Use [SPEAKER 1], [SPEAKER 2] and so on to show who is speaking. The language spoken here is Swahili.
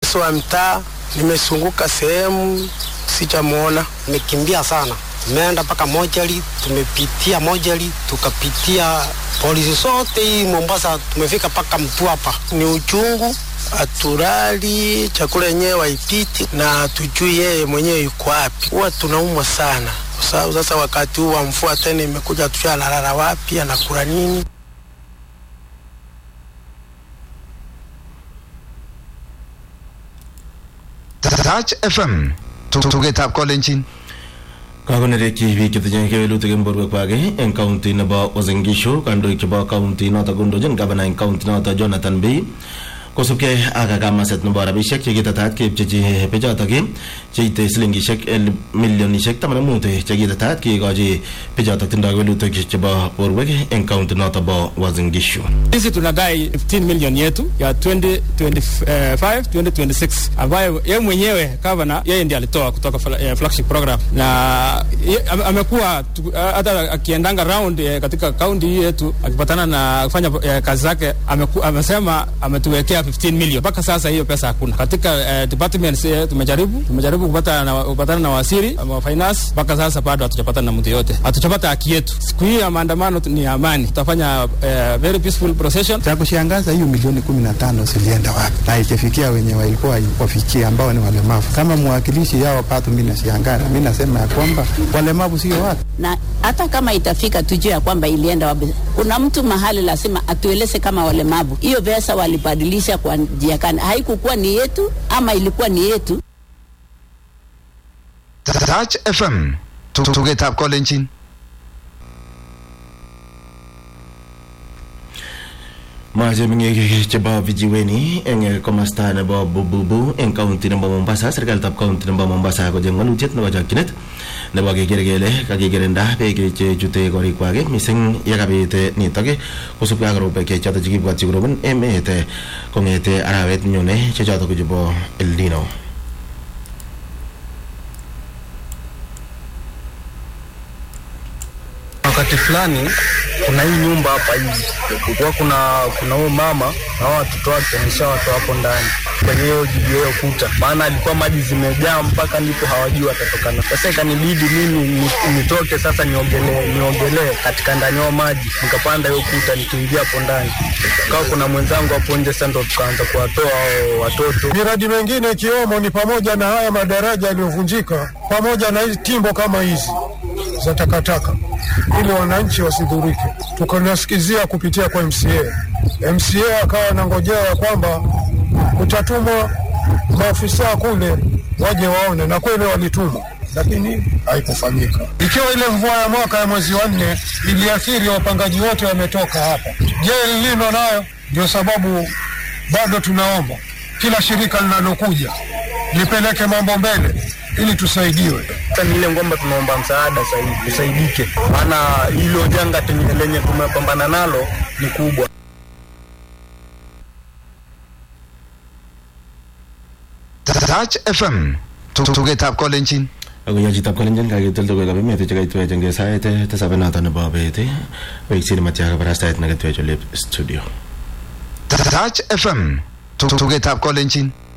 [SPEAKER 1] wa mtaa, nimesunguka sehemu sijamwona.
[SPEAKER 2] Nimekimbia sana, tumeenda mpaka Mojali, tumepitia Mojali, tukapitia polisi zote hii Mombasa, tumefika mpaka Mtwapa.
[SPEAKER 1] Ni uchungu, haturali, chakula yenyewe waipiti na hatujui yeye mwenyewe yuko wapi. Huwa tunaumwa sana kwa sababu sasa wakati huu wa mvua tena imekuja, hatujui analala wapi, anakula nini.
[SPEAKER 3] Touch FM tugetab kolenjin
[SPEAKER 4] kakonerekyi biik chetinye kewelutik eng borwekwak eng kaunti nebo Uasin Gishu kandoik chebo kaunti noto kondochin gavana eng kaunti noto Jonathan Bii kosubkei ak kamaset nebo rabisiek chekitetat keipchechi bichotok cheite silingishek milionishek taman ak mut chekitetat kikochi bichotok tindoi kewelutik chebo borwek eng kaunti noto bo Uasin Gishu
[SPEAKER 5] sisi tunadai 15 million yetu ya 2025 2026 ambayo yeye mwenyewe gavana yeye ndiye alitoa kutoka fla- eh, flagship program na ye- ame- amekuwa tu- hata akiendanga round eh, katika kaunti hii yetu akipatana na kufanya eh, kazi zake ameku, amesema ametuwekea 15 million mpaka sasa hiyo pesa hakuna katika eh, departments eh, tumejaribu tumejaribu kupata na, kupatana na wasiri wa finance mpaka sasa bado hatujapata na mtu yote hatujapata haki yetu siku hii ya maandamano tu- ni ya amani tutafanya eh, very peaceful procession
[SPEAKER 6] Cha kushangaza hiyo milioni kumi na tano zilienda wapi na ikifikia wenye walikuwa wafikia ambao ni walemavu. Kama mwakilishi yao pato, mi nashangaa, na mi nasema ya kwamba walemavu sio watu.
[SPEAKER 7] na hata kama itafika tujue ya kwamba ilienda wapi. Kuna mtu mahali lazima atueleze kama walemavu hiyo pesa walibadilisha kwa njia gani, haikukuwa ni yetu ama ilikuwa ni yetu.
[SPEAKER 3] Touch FM tugetab kolenjin
[SPEAKER 4] Mache meng'ik chebo vijiweni eng komasta nebo Bububu eng kaunti nebo Mombasa serikalitab kaunti nebo Mombasa kocheng walutiet nebo chokchinet nebo keker kele kakikirinda beek chechute korikwak mising yekabit nitok kosubkei ak robek chotok chekibwatyi korobon emet kong'ete arawet nyone che chotok ko chebo El Nino
[SPEAKER 1] Wakati fulani kuna hii nyumba hapa hivi, kulikuwa kuna kuna huyo mama na hao watoto wake nishawatoa hapo ndani kwenye hiyo juu hiyo kuta, maana alikuwa maji zimejaa mpaka ndipo hawajui watatokana. Sasa ikanibidi mimi ni- nitoke sasa niogelee niogelee katika ndani yao maji, nikapanda hiyo kuta nikiingia hapo ndani, kawa kuna mwenzangu hapo nje, sasa ndo tukaanza kuwatoa hao watoto.
[SPEAKER 8] Miradi mingine ikiwemo ni pamoja na haya madaraja yaliyovunjika pamoja na hizi timbo kama hizi za takataka, ili wananchi wasidhurike. Tukanasikizia kupitia kwa MCA. MCA akawa anangojea ya kwamba kutatumwa maafisa kule waje waone, na kweli walitumwa, lakini haikufanyika. Ikiwa ile mvua ya mwaka ya mwezi wa nne iliathiri wapangaji wote wametoka hapa, je, El Nino nayo ndio sababu bado tunaomba kila shirika linalokuja lipeleke mambo mbele ili tusaidiwe.
[SPEAKER 1] Sasa ni ile kwamba tunaomba msaada sasa hivi tusaidike, maana hilo janga tenye- lenye tumepambana nalo ni kubwa.
[SPEAKER 3] Touch FM tugetab kolenjin
[SPEAKER 4] ako chitab kalenjin kakitoldo koik emet chekaitwech eng sait tisab noto nebo bet weksin matya kabarastaet neketwech olep studio
[SPEAKER 3] Touch FM tugetab kolenjin